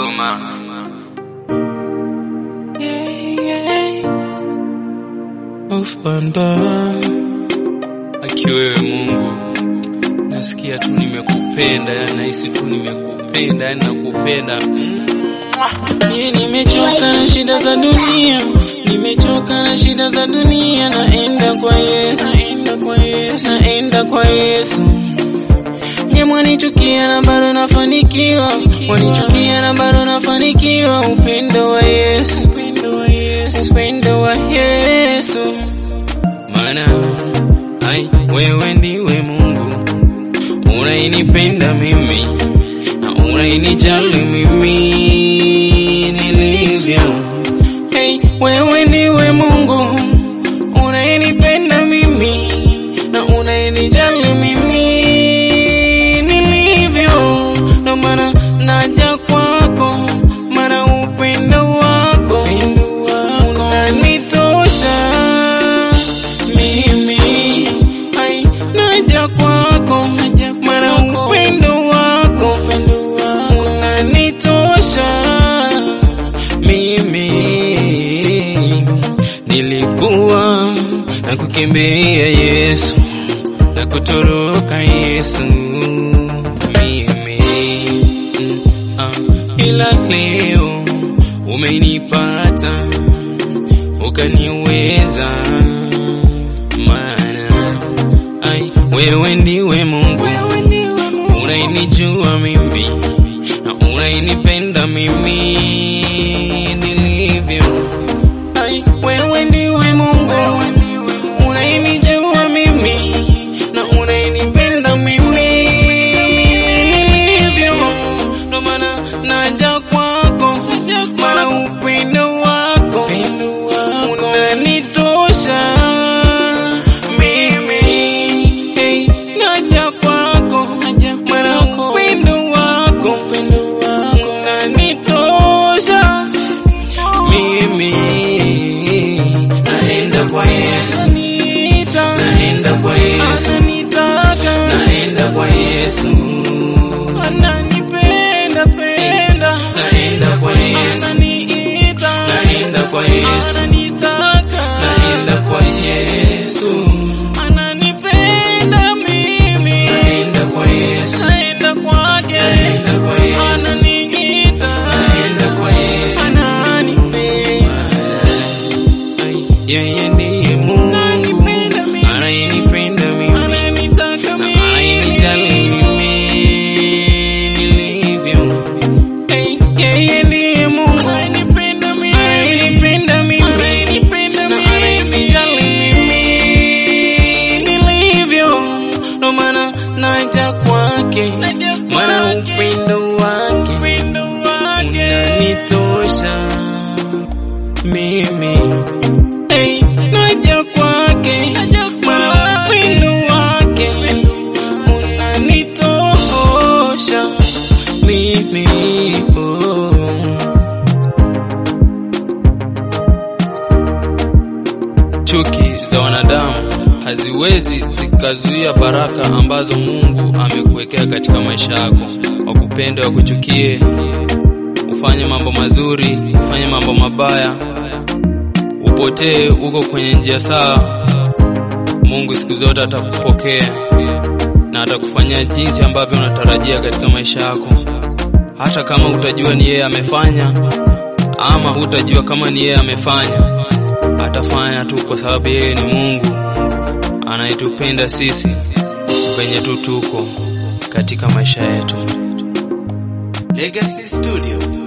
Kigoma. Ufanda akiwewe Mungu, nasikia tu nimekupenda, yani nahisi tu nimekupenda, yani nakupenda Mie nimechoka na shida za dunia, nimechoka na shida za dunia, naenda kwa Yesu, naenda kwa Yesu, naenda kwa Yesu. Nye mwanichukia na bado nafanikiwa, mwanichukia na bado nafanikiwa. Upendo wa Yesu, upendo wa Yesu, maana ai wewe ndiwe Mungu unainipenda mimi na unainijali mimi nilivyo. Hey, wewe ndiwe Mungu unainipenda mimi na unainijali mimi nilivyo, ndo maana naja kwako, maana upendo wako unanitosha mimi. Ai, naja kwako, maana upendo wako unanitosha mimi. Nilikuwa na kukimbia Yesu na kutoroka Yesu mimi mm, ah, ila leo umenipata ukaniweza, maana ai wewe ndiwe Mungu unainijua mimi na unainipenda mimi nilivyo. Ai, wewe ndiwe Mungu unainijua mimi na unainipenda mimi nilivyo, ndo maana naja kwako, maana upendo wako unanitosha mimi. Hey, naja kwako, maana upendo wako unanitosha mimi. Naenda kwa Yesu, naenda kwa Yesu, naenda kwa Yesu, ananipenda penda, naenda kwa Yesu, naenda kwa Yesu, naenda kwa Yesu, ananipenda mimi, naenda kwa Yesu, naenda kwake, naenda kwa Yesu, ananiita, naenda kwa Yesu, ananipenda Ai, yeye ndiye Mungu anayenipenda mimi, ananitaka mimi, anayenijali mimi nilivyo. Ai, yeye ndiye Mungu anayenipenda mimi, anayenipenda mimi, na anayenijali mimi nilivyo. Ndo maana naja kwake, maana upendo wake unanitosha mimi Hey, naja kwake maana upendo wake unanitosha mimi oh. Chuki za wanadamu haziwezi zikazuia baraka ambazo Mungu amekuwekea katika maisha yako. Wakupende, wakuchukie, ufanye mambo mazuri, ufanye mambo mabaya, upotee uko kwenye njia sawa, Mungu siku zote atakupokea na atakufanyia jinsi ambavyo unatarajia katika maisha yako, hata kama utajua ni yeye amefanya ama hutajua kama ni yeye amefanya, atafanya tu, kwa sababu yeye ni Mungu anayetupenda sisi venye tu tuko katika maisha yetu. Legacy Studio.